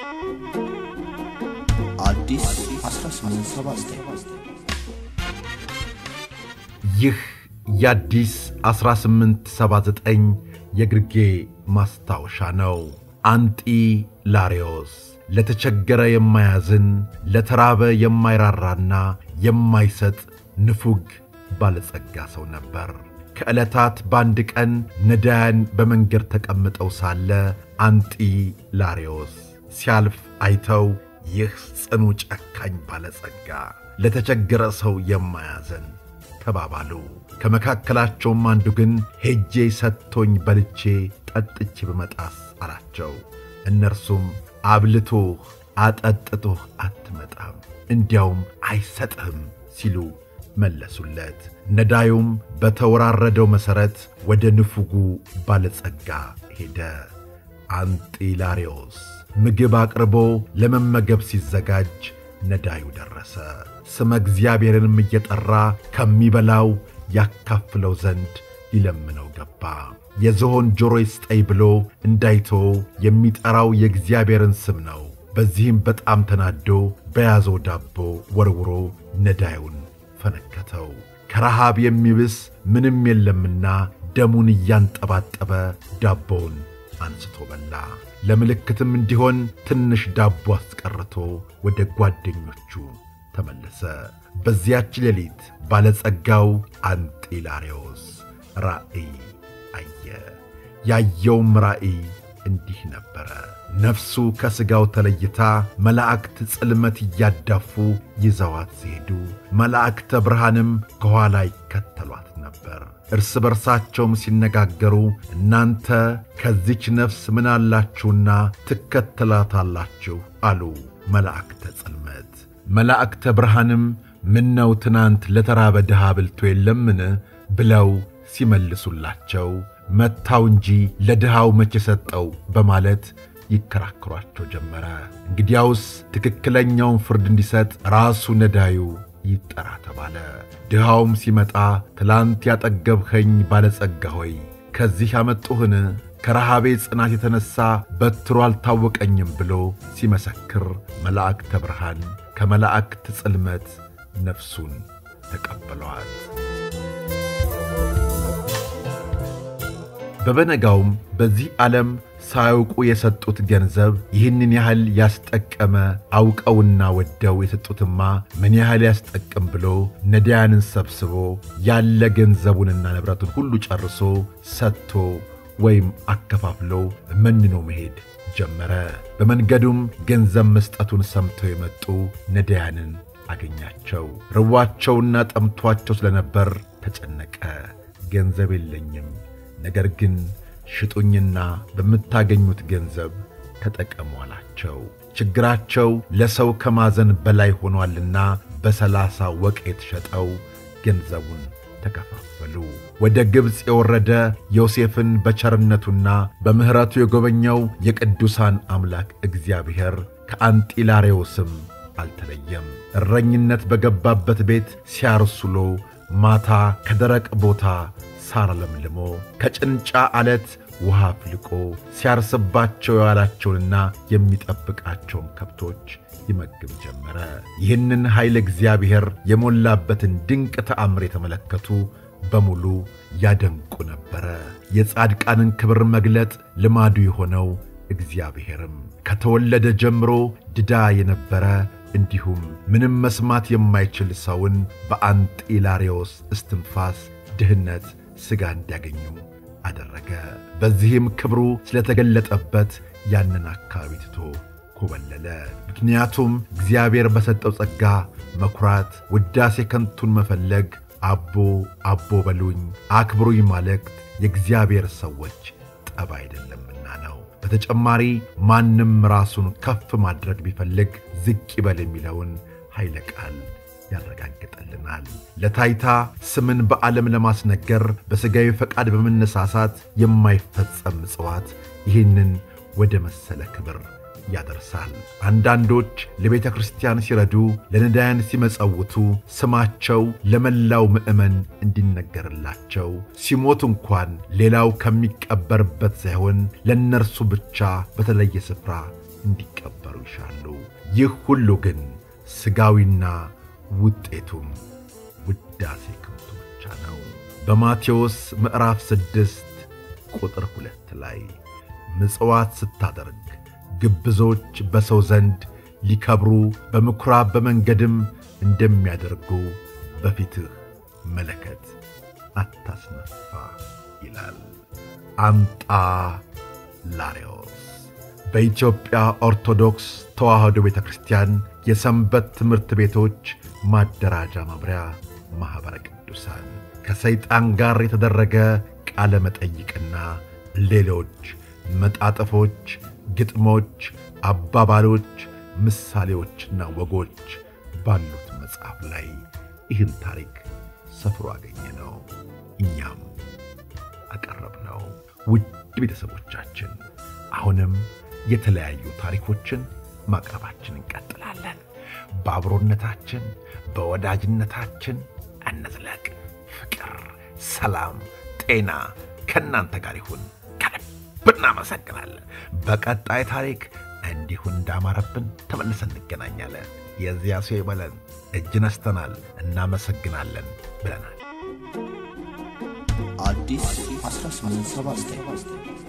አዲስ 1879 ይህ የአዲስ 1879 የግርጌ ማስታወሻ ነው። አንጢ ላሪዮስ ለተቸገረ የማያዝን ለተራበ የማይራራና የማይሰጥ ንፉግ ባለጸጋ ሰው ነበር። ከዕለታት በአንድ ቀን ነዳያን በመንገድ ተቀምጠው ሳለ አንጢ ላሪዮስ ሲያልፍ አይተው ይህ ጽኑ ጨካኝ ባለጸጋ ለተቸገረ ሰው የማያዘን ተባባሉ። ከመካከላቸውም አንዱ ግን ሄጄ ሰጥቶኝ በልቼ ጠጥቼ በመጣስ አላቸው። እነርሱም አብልቶህ አጠጥቶህ አትመጣም፣ እንዲያውም አይሰጥህም ሲሉ መለሱለት። ነዳዩም በተወራረደው መሠረት ወደ ንፉጉ ባለጸጋ ሄደ። አንጢላሪዮስ ምግብ አቅርቦ ለመመገብ ሲዘጋጅ ነዳዩ ደረሰ። ስመ እግዚአብሔርንም እየጠራ ከሚበላው ያካፍለው ዘንድ ሊለምነው ገባ። የዝሆን ጆሮ ይስጠኝ ብሎ እንዳይቶ የሚጠራው የእግዚአብሔርን ስም ነው። በዚህም በጣም ተናዶ በያዘው ዳቦ ወርውሮ ነዳዩን ፈነከተው። ከረሃብ የሚብስ ምንም የለምና ደሙን እያንጠባጠበ ዳቦውን አንስቶ በላ። ለምልክትም እንዲሆን ትንሽ ዳቦ አስቀርቶ ወደ ጓደኞቹ ተመለሰ። በዚያች ሌሊት ባለጸጋው አንጢላሪዮስ ራእይ አየ። ያየውም ራእይ እንዲህ ነበረ። ነፍሱ ከሥጋው ተለይታ መላእክት ጽልመት እያዳፉ ይዘዋት ሲሄዱ መላእክተ ብርሃንም ከኋላ ይከተሏት ነበር። እርስ በርሳቸውም ሲነጋገሩ እናንተ ከዚች ነፍስ ምን አላችሁና ትከተላታላችሁ? አሉ መላእክተ ጽልመት። መላእክተ ብርሃንም ምነው ትናንት ለተራበ ድሃ ብልቶ የለምን? ብለው ሲመልሱላቸው መታው እንጂ ለድሃው መቼ ሰጠው በማለት ይከራከሯቸው ጀመረ። እንግዲያውስ ትክክለኛውን ፍርድ እንዲሰጥ ራሱ ነዳዩ ይጠራ ተባለ። ድሃውም ሲመጣ ትላንት ያጠገብኸኝ ባለጸጋ ሆይ ከዚህ ያመጡህን ከረሃቤ ጽናት የተነሣ በትሮ አልታወቀኝም ብሎ ሲመሰክር መላእክተ ብርሃን ከመላእክት ጽልመት ነፍሱን ተቀበለዋት። በበነጋውም በዚህ ዓለም ሳያውቁ የሰጡት ገንዘብ ይህንን ያህል ያስጠቀመ አውቀውና ወደው የሰጡትማ ምን ያህል ያስጠቅም ብሎ ነዳያንን ሰብስቦ ያለ ገንዘቡንና ንብረቱን ሁሉ ጨርሶ ሰጥቶ ወይም አከፋፍሎ መንኖ መሄድ ጀመረ። በመንገዱም ገንዘብ መስጠቱን ሰምተው የመጡ ነዳያንን አገኛቸው። ርቧቸውና ጠምቷቸው ስለነበር ተጨነቀ። ገንዘብ የለኝም ነገር ግን ሽጡኝና በምታገኙት ገንዘብ ተጠቀሙ አላቸው። ችግራቸው ለሰው ከማዘን በላይ ሆኗልና በሰላሳ ወቄት ሸጠው ገንዘቡን ተከፋፈሉ። ወደ ግብፅ የወረደ ዮሴፍን በቸርነቱና በምሕረቱ የጎበኘው የቅዱሳን አምላክ እግዚአብሔር ከአንጢላሬዎስም አልተለየም። እረኝነት በገባበት ቤት ሲያርሱሎ ማታ ከደረቅ ቦታ ሳር ለምልሞ ከጭንጫ አለት ውሃ አፍልቆ ሲያርስባቸው የዋላቸውንና የሚጠብቃቸውን ከብቶች ይመግብ ጀመረ። ይህንን ኃይል እግዚአብሔር የሞላበትን ድንቅ ተአምር የተመለከቱ በሙሉ ያደንቁ ነበረ። የጻድቃንን ክብር መግለጥ ልማዱ የሆነው እግዚአብሔርም ከተወለደ ጀምሮ ድዳ የነበረ እንዲሁም ምንም መስማት የማይችል ሰውን በአንጢላሬዎስ እስትንፋስ ድህነት ሥጋ እንዲያገኙ አደረገ። በዚህም ክብሩ ስለተገለጠበት ያንን አካባቢ ትቶ ኮበለለ። ምክንያቱም እግዚአብሔር በሰጠው ጸጋ መኩራት፣ ውዳሴ ከንቱን መፈለግ፣ አቦ አቦ በሉኝ አክብሩኝ ማለት የእግዚአብሔር ሰዎች ጠብ አይደለምና ነው። በተጨማሪ ማንም ራሱን ከፍ ማድረግ ቢፈልግ ዝቅ ይበል የሚለውን ኃይለ ቃል ያረጋግጠልናል። ለታይታ ስምን በዓለም ለማስነገር በሥጋዊ ፈቃድ በመነሳሳት የማይፈጸም ምጽዋት ይህንን ወደ መሰለ ክብር ያደርሳል። አንዳንዶች ለቤተ ክርስቲያን ሲረዱ፣ ለነዳያን ሲመጸውቱ ስማቸው ለመላው ምዕመን እንዲነገርላቸው ሲሞቱ እንኳን ሌላው ከሚቀበርበት ሳይሆን ለእነርሱ ብቻ በተለየ ስፍራ እንዲቀበሩ ሊደፈሩ ይሻሉ። ይህ ሁሉ ግን ሥጋዊና ውጤቱም ውዳሴ ከንቱ ብቻ ነው። በማቴዎስ ምዕራፍ ስድስት ቁጥር ሁለት ላይ ምጽዋት ስታደርግ ግብዞች በሰው ዘንድ ሊከብሩ በምኵራብ በመንገድም እንደሚያደርጉ በፊትህ መለከት አታስነፋ ይላል። አምጣ ላሬዎስ በኢትዮጵያ ኦርቶዶክስ ተዋሕዶ ቤተ ክርስቲያን የሰንበት ትምህርት ቤቶች ማደራጃ መምሪያ ማኅበረ ቅዱሳን ከሰይጣን ጋር የተደረገ ቃለ መጠይቅና ሌሎች መጣጥፎች፣ ግጥሞች፣ አባባሎች፣ ምሳሌዎችና ወጎች ባሉት መጽሐፍ ላይ ይህን ታሪክ ሰፍሮ አገኘ ነው። እኛም አቀረብ ነው። ውድ ቤተሰቦቻችን አሁንም የተለያዩ ታሪኮችን ማቅረባችን እንቀጥላለን። በአብሮነታችን በወዳጅነታችን እንዝለቅ። ፍቅር፣ ሰላም፣ ጤና ከእናንተ ጋር ይሁን። ከልብ እናመሰግናለን። በቀጣይ ታሪክ እንዲሁ እንዳማረብን ተመልሰን እንገናኛለን። የዚያ ሰው ይበለን። እጅ ነስተናል፣ እናመሰግናለን ብለናል። አዲስ 1879